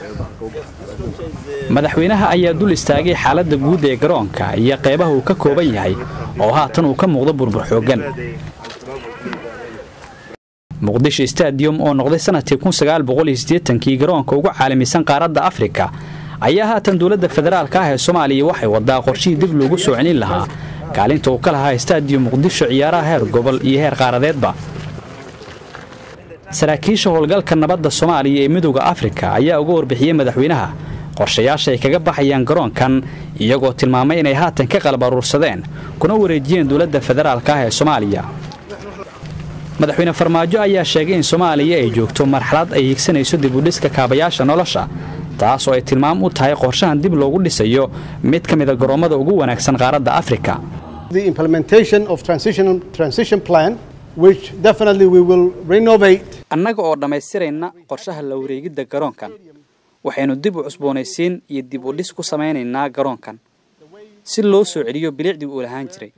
madaxweynaha ayaa dul istaagay xaaladda guud ee garoonka iyo qaybaha uu ka kooban yahay oo haatan uu ka muuqdo burbur xooggan muqdisho stadium oo noqday sanadkii kii garoonka ugu caalamisan qaaradda afrika ayaa haatan dowladda federaalka ah ee soomaaliya waxay wadaa qorshihii dib loogu soo celin lahaa kaalinta uu ka lahaa stadium muqdisho ciyaaraha heer gobol iyo heer qaaradeedba saraakiisha howlgalka nabadda soomaaliya ee midooda afrika ayaa uga warbixiyey madaxweynaha qorshayaasha ay kaga baxayaan garoonkan iyagoo tilmaamay inay haatan ka qalab aruursadeen kuna wareejiyeen dowladda federaalka ah ee soomaaliya madaxweyne farmaajo ayaa sheegay in soomaaliya ay joogto marxalad ay higsanayso dibudhiska kaabayaasha nolosha taas oo ay tilmaam u tahay qorshahan dib loogu dhisayo mid ka mida garoommada ugu wanaagsan qaaradda afrika annaga oo dhammaystirayna qorshaha la wareegidda garoonkan waxaynu dib u cusboonaysiin iyo dib u dhis ku samaynaynaa garoonkan si loo soo celiyo bilicdii uu lahaan jiray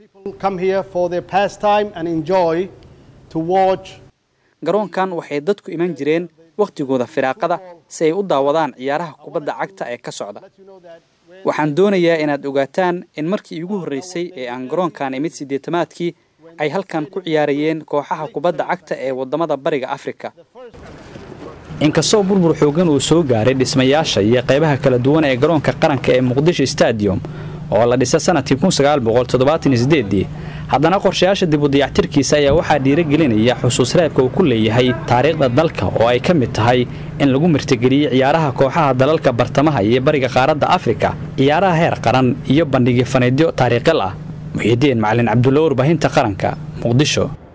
garoonkan waxay dadku iman jireen wakhtigooda firaaqada si ay u daawadaan ciyaaraha kubadda cagta ee ka socda waxaan doonayaa inaad ogaataan in markii iigu horraysay ee aan garoonkan imid siddeetamaadkii ay halkan ku ciyaarayeen kooxaha kubadda cagta ee waddamada bariga afrika inkastoo burbur xooggan uu soo gaaray dhismayaasha iyo qaybaha kala duwan ee garoonka qaranka ee muqdisho stadium oo la dhisa sanadkii haddana qorshayaasha dib u dayactirkiisa ayaa waxaa dhiiragelinaya xusuus reebka uu ku leeyahay taariikhda dalka oo ay ka mid tahay in lagu martigeliyey ciyaaraha kooxaha dalalka bartamaha iyo bariga qaaradda afrika ciyaaraha heer qaran iyo bandhigyo faneedyo taariikhil ah muxiidiin macalin cabdulla warbaahinta qaranka muqdisho